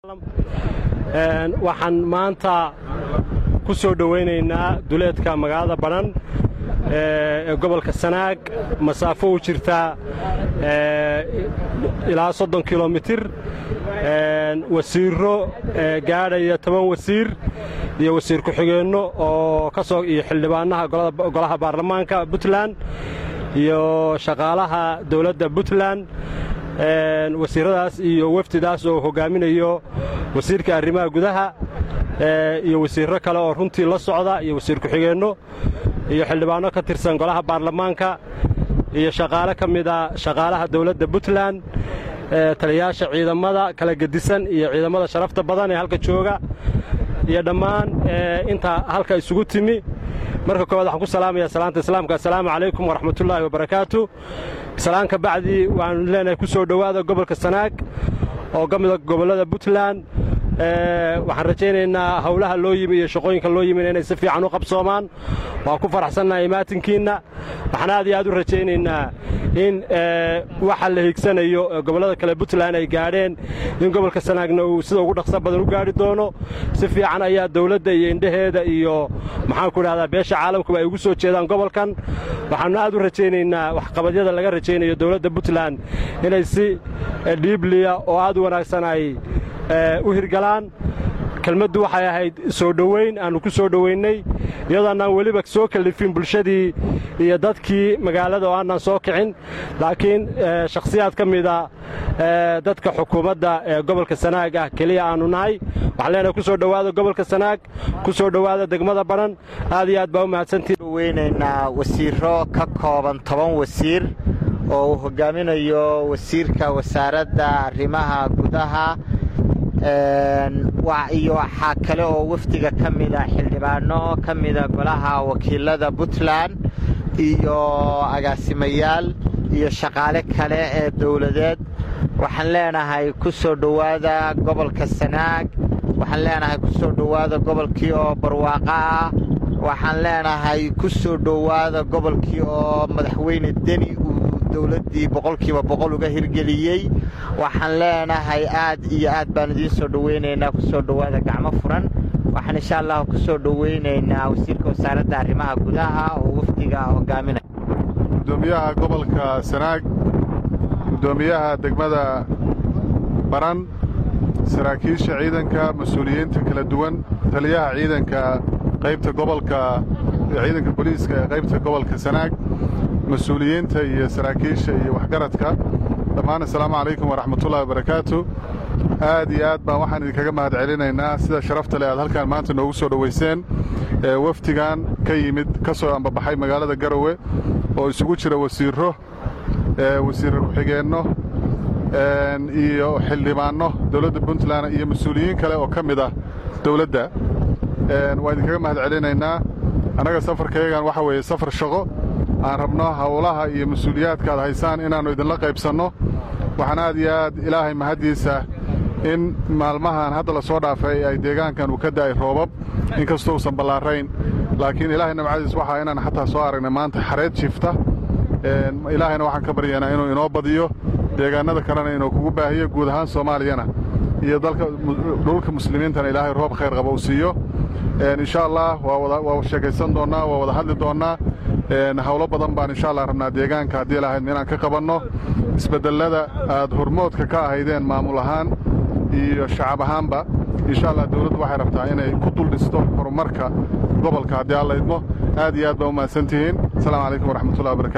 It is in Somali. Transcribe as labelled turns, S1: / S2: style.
S1: waxaan maanta ku soo dhowaynaynaa duleedka magaalada badhan ee gobolka sanaag masaafo u jirta ilaa soddon kilomitir wasiirro gaadhaya toban wasiir iyo wasiir ku-xigeenno oo ka soo iyo xildhibaannaha golaha baarlamaanka puntland iyo shaqaalaha dawladda puntland wasiirradaas iyo wefdidaas oo hoggaaminayo wasiirka arrimaha gudaha iyo wasiirro kale oo runtii la socda iyo wasiir ku-xigeenno iyo xildhibaanno ka tirsan golaha baarlamaanka iyo shaqaale ka mida shaqaalaha dawladda puntland taliyayaasha ciidamada kala gedisan iyo ciidamada sharafta badan ee halka jooga iyo dhammaan inta halka isugu timi marka koowaad waxaan ku salaamayaa salaanta islaamka assalaamu calaykum waraxmatullaahi wabarakaatu salaan ka bacdii waxaanu leenahay ku soo dhowaada gobolka sanaag oo ka mida gobollada puntland waxaan rajaynaynaa howlaha loo yimi iyo shaqooyinka loo yimin inay si fiican u qabsoomaan waan ku faraxsannahay imaatinkiinna waxaan aad iyo aad u rajaynaynaa in waxa la higsanayo gobollada kale puntland ay gaadheen in gobolka sanaagna uu sida ugu dhaqsa badan u gaadhi doono si fiican ayaa dawladda iyo indhaheeda iyo maxaanku idhahdaa beesha caalamkuba ay ugu soo jeedaan gobolkan waxaannu aad u rajaynaynaa waxqabadyada laga rajaynayo dawladda puntland inay si dhiibliya oo aad u wanaagsan ay u hirgalaan kelmaddu waxay ahayd soo dhowayn aannu ku soo dhowaynay iyadoo annaan weliba soo kallifin bulshadii iyo dadkii magaalada oo aanaan soo kicin laakiin shakhsiyaad ka mida dadka xukuumadda ee gobolka sanaag ah keliya aannu nahay waxaan leenahay ku soo dhowaada gobolka sanaag ku soo dhowaada degmada badhan aad iyo aad baa u mahadsantihin
S2: weynaynaa wasiirro ka kooban toban wasiir oo uu hoggaaminayo wasiirka wasaaradda arrimaha gudaha iyo waxaa kale oo wafdiga ka mida xildhibaano ka mida golaha wakiilada puntland iyo agaasimayaal iyo shaqaale kale ee dawladeed waxaan leenahay ku soo dhowaada gobolka sanaag waxaan leenahay ku soo dhowaada gobolkii oo barwaaqo ah waxaan leenahay ku soo dhowaada gobolkii oo madaxweyne deni uu dawladdii boqolkiiba boqol uga hirgeliyey waxaan leenahay aad iyo aad baan idiin soo dhowaynaynaa ku soo dhowaada gacmo furan waxaan insha allahu ku soo dhowaynaynaa wasiirka wasaaradda arrimaha gudaha oo wafdiga hogaaminaya
S3: gudoomiyaha gobolka sanaag gudoomiyaha degmada baran saraakiisha ciidanka mas-uuliyiinta kala duwan taliyaha ciidanka qaybta gobolka ciidanka booliiska ee qaybta gobolka sanaag mas-uuliyiinta iyo saraakiisha iyo waxgaradka dhammaan assalaamu calaykum waraxmatullahi wabarakaatu aad iyo aad baan waxaan idinkaga mahad celinaynaa sida sharafta leh aad halkaan maanta noogu soo dhowayseen ee wafdigan ka yimid ka soo ambabaxay magaalada garowe oo isugu jira wasiirro wasiirra ku-xigeenno iyo xildhibaanno dawladda puntland iyo mas-uuliyiin kale oo ka mid ah dawladda waan idinkaga mahad celinaynaa annaga safarkayagan waxa weeye safar shaqo aan rabno howlaha iyo mas-uuliyaadka aad haysaan inaannu idinla qaybsanno waxaan aad iyo aad ilaahay mahaddiisa in maalmahan hadda la soo dhaafay ay deegaankan uu ka da'ay roobab inkastoo usan ballaarayn laakiin ilaahay nabcadiis waxaa inaan xataa soo aragnay maanta xareed jifta ilaahayna waxaan ka baryaynaa inuu inoo badiyo deegaannada kalena inuu kugu baahiyo guud ahaan soomaaliyana iyo dalka dhulka muslimiintana ilaahay roob khayr qaba uu siiyo insha allah waa sheekaysan doonnaa waa wada hadli doonnaa howlo badan baan insha allah rabnaa deegaanka haddii lahayd inaan ka qabanno isbeddellada aad hormoodka ka ahaydeen maamul ahaan iyo shacab ahaanba insha allah dawladdu waxay rabtaa inay ku duldhisto horumarka gobolka haddii alla idmo aad iyo aad baa u mahadsan tihiin asalaamu calaykum waraxmatullahi wabarakatu